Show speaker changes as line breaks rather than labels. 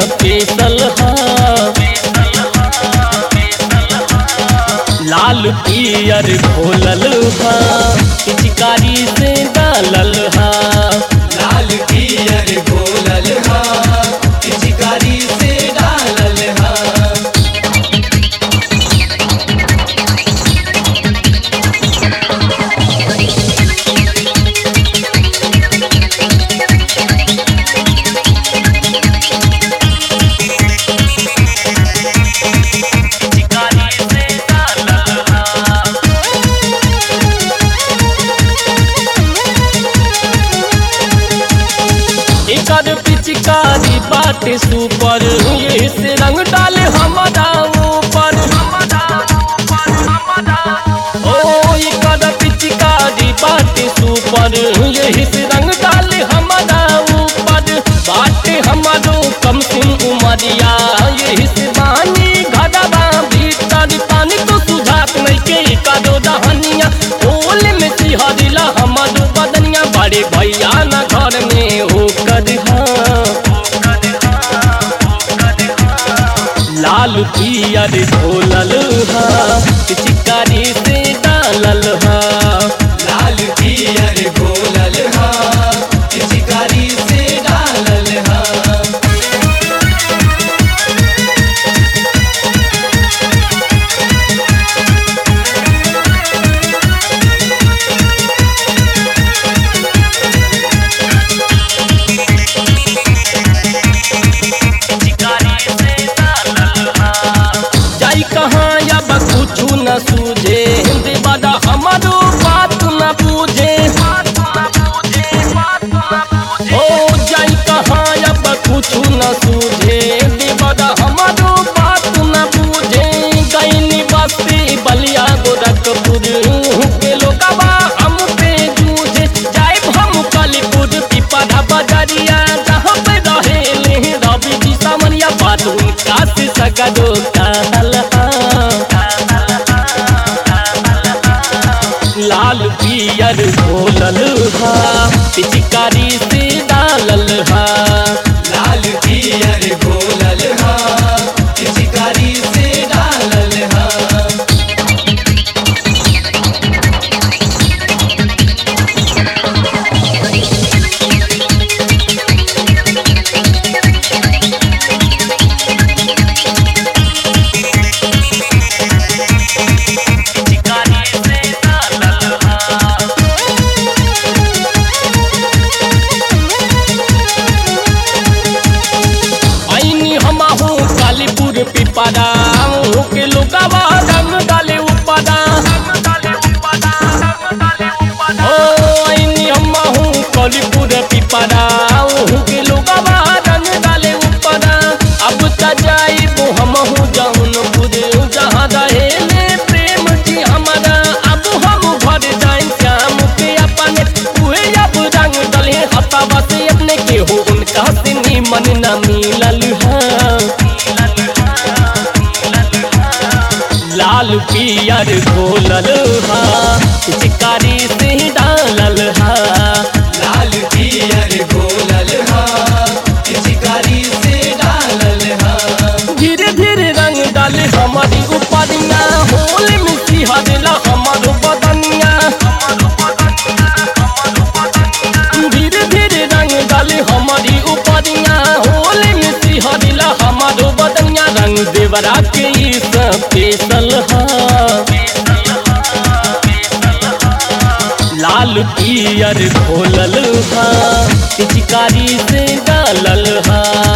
special हा लाल पियर घोलल हा पिचकारी से डालल हा
लाल पियर घोलल हा पिचकारी से डालल हा
एकर पिचकारी बाटे सुपर ये से रंग डाले हमारा ऊपर ओ एकर पिचकारी बाटे सुपर ये से रंग डाले हमारा ऊपर बाटे हमारो कम सिम उमरिया ये से बानी घरवा भीतर पानी तो सुझात नहीं के कदो दहनिया ओल में सिहरिला हमारो बदनिया बड़े भैया न घर में होकर लाल पियर घोलल हा पिचकारी से डालल हा
लाल पियर घोलल हा पिचकारी से डालल हा
जाई कहाँ अब कुछ न सूझे देवदा हमारो बात न पूछे ओ जाई कहाँ अब कुछ न सूझे देवदा हमारो बात न पूछे गईनी बस्ती बलिया गोरखपुर के लोगवा हम पे जूझे जाए हम कालीपुर पिपरा बजरिया जहाँ पे रहे रवि जी सामनिया बात उनका से सगरो कहल लाल पियर घोलल हा पिचकारी से डालल हा
लाल पियर घोलल हा पिचकारी से डालल हा
ऐनी हमहू कालीपुर पिपरा के लोगवा रंग डाले उपरा ओ ऐनी हमहू कालीपुर पिपरा के लोगवा रंग डाले उपरा अब त जाइबो हमहू जौनपुर जहाँ रहेले प्रेम जी हमारा अब हम घर जाए श्याम के अपने उहे अब रंग डले हतावा से अपने के हो उनका से निमन न मिलल है लाल पियर घोलल हा पिचकारी से डालल हा
लाल पियर घोलल हा पिचकारी से डालल हा
धीरे धीरे रंग डाले हमारी उपरिया होल में सिहरला हमारो बदनिया धीरे धीरे रंग डाले हमारी उपरिया होल में सिहरला हमारो बदनिया रंग देवरा के ई स्पेशल हा लाल पियर घोलल हा पिचकारी से डालल हा